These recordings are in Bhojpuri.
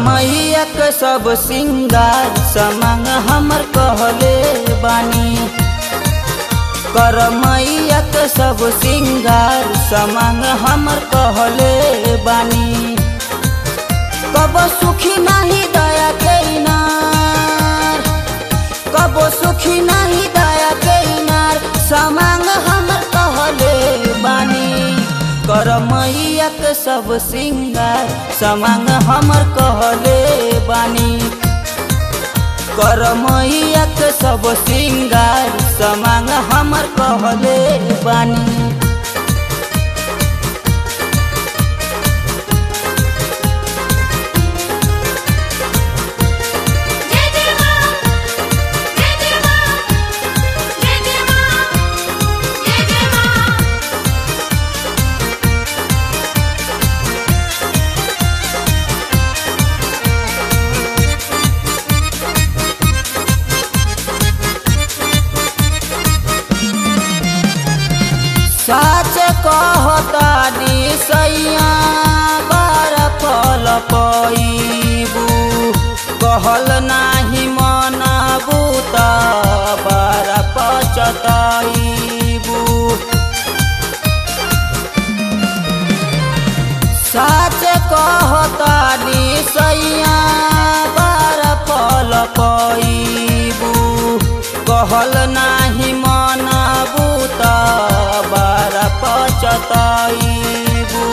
मैया के सब सिंगार समांग हमर कहले बानी कर मैया के सब सिंगार समांग हमर कहले बानी कब सुखी नहीं दया के इनार कब सुखी नहीं दया के इनार समांग हमर कहले बानी कर मैया के सब सिंगार समांग हमर कहले बानी कर मैया के सब सिंगार समांग हमर कहले बानी जय जय मां जय जय मां जय जय मां जय जय मां साच कहता सैया बार फल पैबू कहल नाही मनबू त बार पचतैबू साच कहता सैया बार फल पैबू कहल नाही मनबू त बार पचतैबू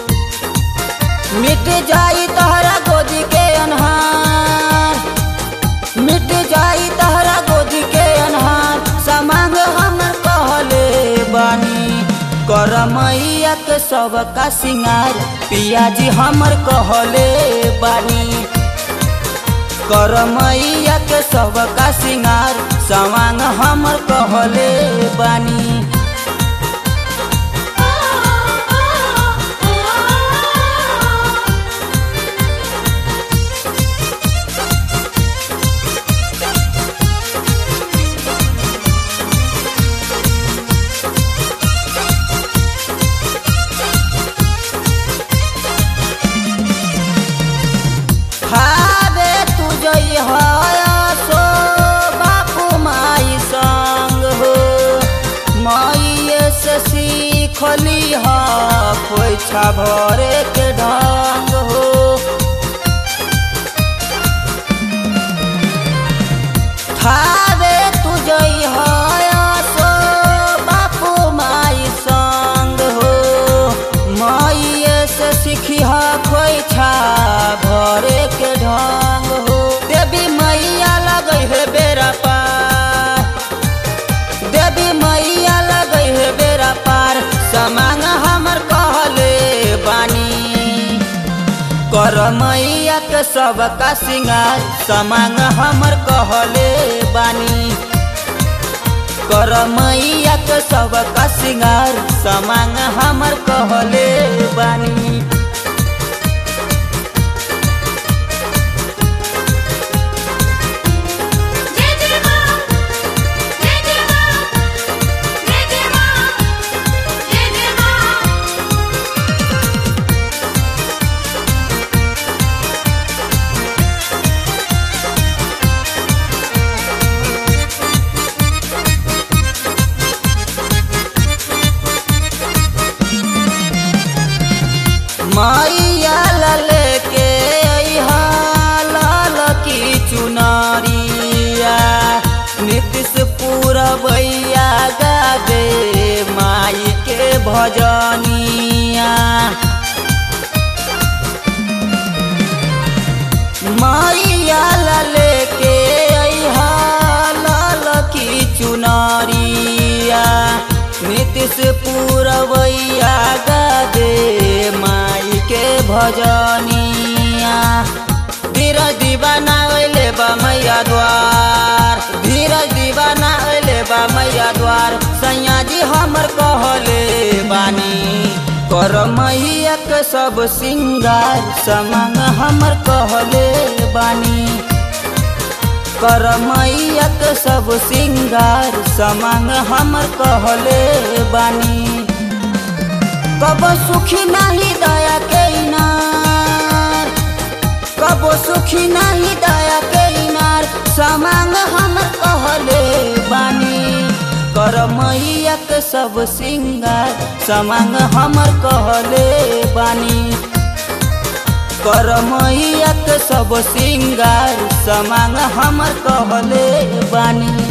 मिट जाई तहरा गोदी के अनहार मिट जाई तहरा गोदी के अनहार समांग हमर कहले बानी कर मैया के सब का सिंगार पियाजी हमर कहले बानी कर मैया के सब का सिंगार सवांग हमर कहले बानी ओ ओ ओ हाबे तू जई सो बापू माई संग हो माइये से सीखली हा खोइछा भरे के ढंग हो हाबे तू जई सो बापू माई संग हो माइये से सीखी हा खोइछा भरे के ढंग हो देवी मैया लगै है बेरा पार देवी मैया लगै है बेरा पार समांग हमर कहले बानी कर मैया के सब का सिंगार समांग हमर कहले बानी कर मैया के सब का सिंगार समांग हमर कहले बानी जय जय मां जय जय मां जय जय मां जय जय मां मैया लले के अइहा लाल की चुनरिया नीतीश पूरबैया गावे माई के भजनिया मैया लले के अइहा लाल की चुनरिया नीतीश पूरबैया गावे माई के भजनिया धीरज दीवाना अइले बा मैया द्वार धीरज दीवाना अइले बा मैया द्वार सैया जी हमर कहले बानी कर मैया के सब सिंगार समंग हमर कहले बानी कर मैया के सब सिंगार समांग हमर कहले बानी कब सुखी नहीं दया के इनार कबो सुखी नहीं दया के इनार समांग हम कहले बानी कर मैया के सब सिंगार समांग हमर कहले बानी कर मैया के सब सिंगार समांग हमर कहले बानी